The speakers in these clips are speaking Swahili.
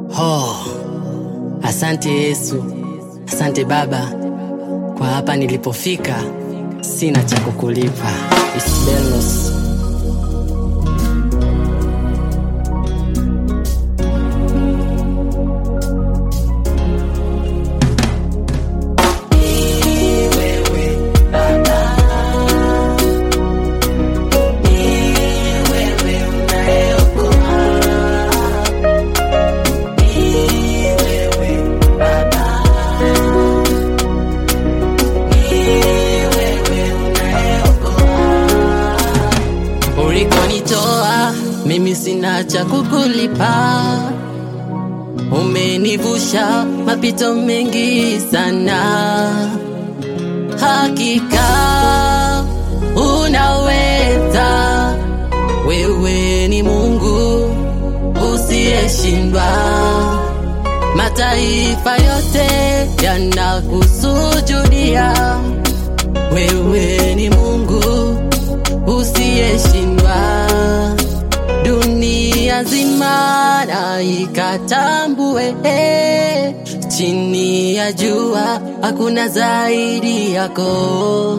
Oh, asante Yesu, asante Baba kwa hapa nilipofika, sina cha kukulipa. Isbelos. Ulikonitoa mimi sina cha kukulipa, umenivusha mapito mengi sana. Hakika unaweza, wewe ni Mungu usiyeshindwa. Mataifa yote yanakusujudia, wewe ni Mungu usiyeshindwa. Dunia nzima na ikatambue, chini ya jua hakuna zaidi yako.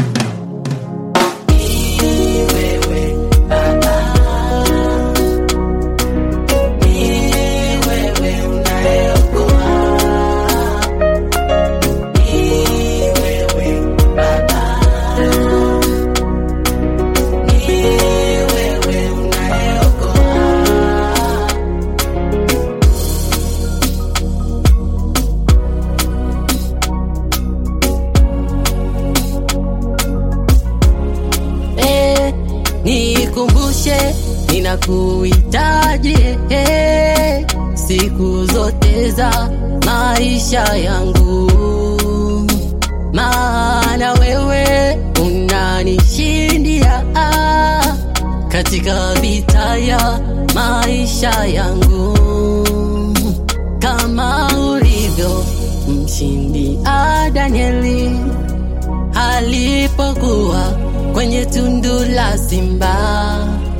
Eh, nikumbushe ninakuhitaji eh, siku zote za maisha yangu, maana wewe unanishindia ah, katika vita ya maisha yangu, kama ulivyo mshindi ah, Danieli alipokuwa kwenye tundu la simba,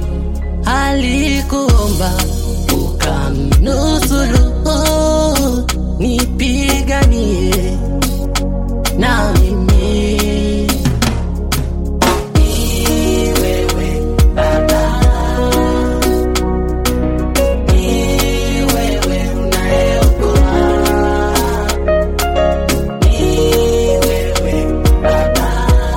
alikuomba ukamnusuru, nipiganie na mimi. Ni wewe Baba, ni wewe unayeokoa, ni wewe Baba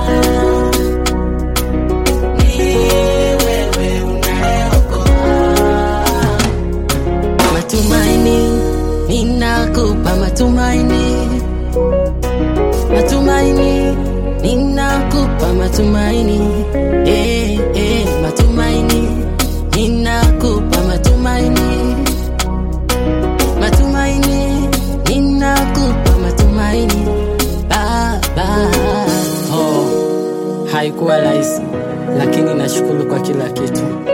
Matumaini, ninakupa matumaini, matumaini, ninakupa matumaini, eh, eh, matumaini, ninakupa matumaini, matumaini, ninakupa matumaini, Baba. Oh, haikuwa rahisi, lakini nashukuru kwa kila kitu.